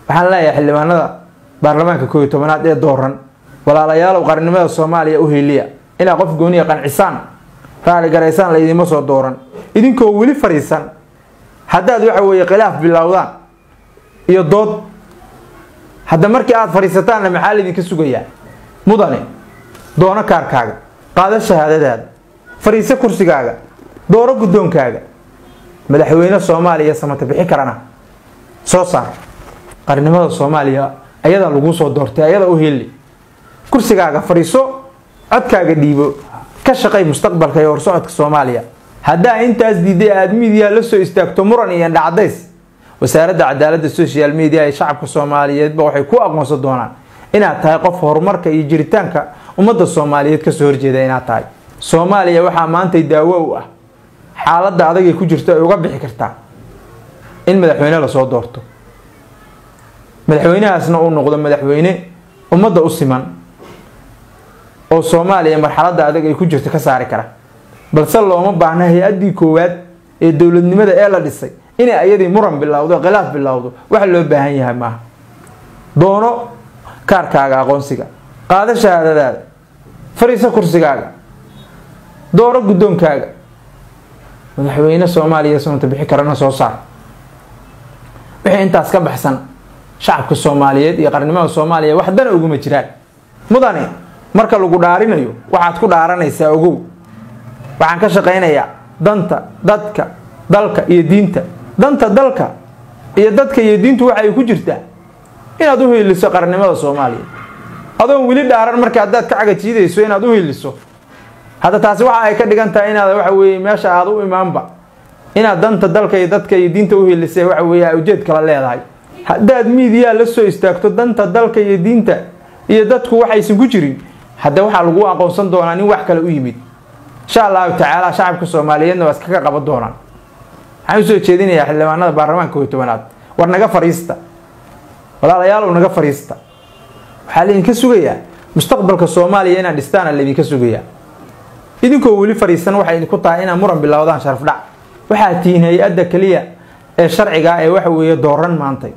waxaan leeyahay xildhibaanada baarlamaanka kooiyo tobanaad ee dooran walaalayaalow qarannimada soomaaliya u heliya inaa qof gooniya qancisaan raali garaysaan laydinma soo dooran idinkoo weli fariisan haddaad waxa weeye khilaaf bilowdaan iyo dood hadda markii aada fadhiisataanna maxaa laydinka sugayaa mudane doono kaarkaaga qaado shahaadadaada fadhiiso kursigaaga dooro guddoonkaaga madaxweyne soomaaliya samata bixi karana soo saar qarnimada soomaaliya ayadaa laguu soo doortay ayada u heli kursigaaga fadhiiso codkaaga dhiibo ka shaqay mustaqbalka iyo horsocodka soomaaliya haddaa intaas diiday aada miidiyaha la soo istaagto muran iyo indhacadays wasaaradda cadaaladda social media ee shacabka soomaaliyeedba waxay ku aqoonsan doonaan inaad tahay qof horumarka iyo jiritaanka ummadda soomaaliyeed kasoo horjeeda inaad tahay soomaaliya waxaa maantay daawo u ah xaaladda adagay ku jirto ay uga bixi kartaa in madaxweyne lasoo doorto madaxweynahaasna uu noqdo madaxweyne ummadda u siman oo soomaaliya marxaladda adag ay ku jirto ka saari kara balse looma baahna hay-addii koowaad ee dowladnimada ee la dhisay inay ayadii muran bilowdo khilaaf bilowdo wax loo baahan yahay maaha doono kaarkaaga aqoonsiga qaado shahaadadaada fariiso kursigaaga dooro guddoonkaaga madaxweyne soomaaliya samata bixi karana soo saar wixii intaas ka baxsan shacabka soomaaliyeed iyo qarnimada soomaaliya wax dana uguma jiraan mudane marka lagu dhaarinayo waxaad ku dhaaranaysaa ogow waxaan ka shaqaynayaa danta dadka dalka iyo diinta danta dalka iyo dadka iyo diintu waxay ku jirtaa inaad u hiiliso qarnimada soomaaliya adoon weli dhaaran marka haddaad ka cagajiidayso inaad u hiiliso hadda taasi waxa ay ka dhigan tahay inaad waxa weeye meesha aada u imaanba inaad danta dalka iyo dadka iyo diinta u hiilisay waxa weeye ujeed kala leedahay haddaad miidiyaa la soo istaagto danta dalka iyo diinta iyo dadku waxaysan ku jirin hadda waxaa lagu aqoonsan doonaa nin wax kale u yimid insha allahu tacaala shacabka soomaaliyeedna waa iskaga qaban doonaan waxaan usoo jeedinayaa xildhibaanada baarlamaanka kooiyo tobanaad war naga fariista walaalayaalow naga fariista waxaa laydinka sugayaa mustaqbalka soomaaliya inaad dhistaana laydinka sugayaa idinkoo weli fariisan waxay idinku tahay inaad muran bilowdaan sharafdhac waxaad tihiin hay-adda keliya ee sharciga ee waxa weeye dooran maantay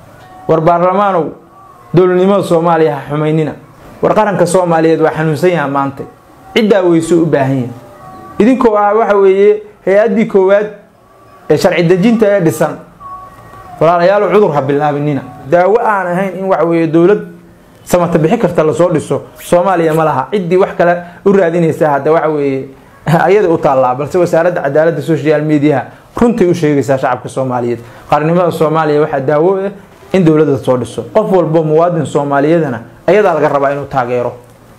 war baarlamaanow dowladnimada soomaaliya ha xumaynina war qaranka soomaaliyeed waa xanuunsan yaha maantay ciddaa weyso u baahan yahay idinkoo ah waxa weeye hay-addii koowaad ee sharci dejinta ee dhisan walaalayaalow cudur ha bilaabinina daawo aan ahayn in waxa weeye dowlad samata bixi karta lasoo dhiso soomaaliya ma laha ciddii wax kale u raadinaysaa hadda waxa weeye ayada u taallaa balse wasaaradda cadaaladda social mediaha runtay u sheegaysaa shacabka soomaaliyeed qarnimada soomaaliya waxaa daawo ah in dowladda soo dhiso qof walbo muwaadin soomaaliyadana ayadaa laga rabaa inuu taageero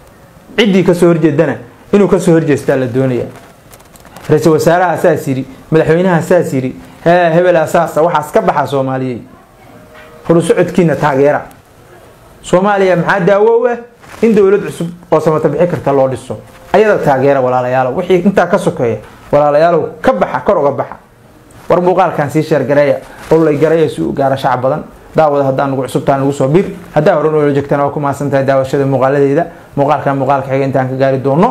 ciddii kasoo horjeedana inuu kasoo horjeestaa la doonaya ra-iisul wasaaraha saas yiri madaxweynaha saas yiri hee hebelaa saasa waxaas ka baxa soomaaliyey horusocodkiina taageera soomaaliya maxaa daawo u ah in dowlad cusub oo samata bixi karta loo dhiso ayada taageera walaalayaalow wixii intaa ka sokeeya walaalayaalow ka baxa kor uga baxa war muuqaalkan sii sheergareeya ololay gareeya si u gaara shacab badan daawada haddaa nagu cusubtaa nagu soo bir haddaa horan oola joogtana waa ku mahadsantahay daawashada muuqaaladeeda muuqaalkan muuqaalka xiga intaan ka gaari doono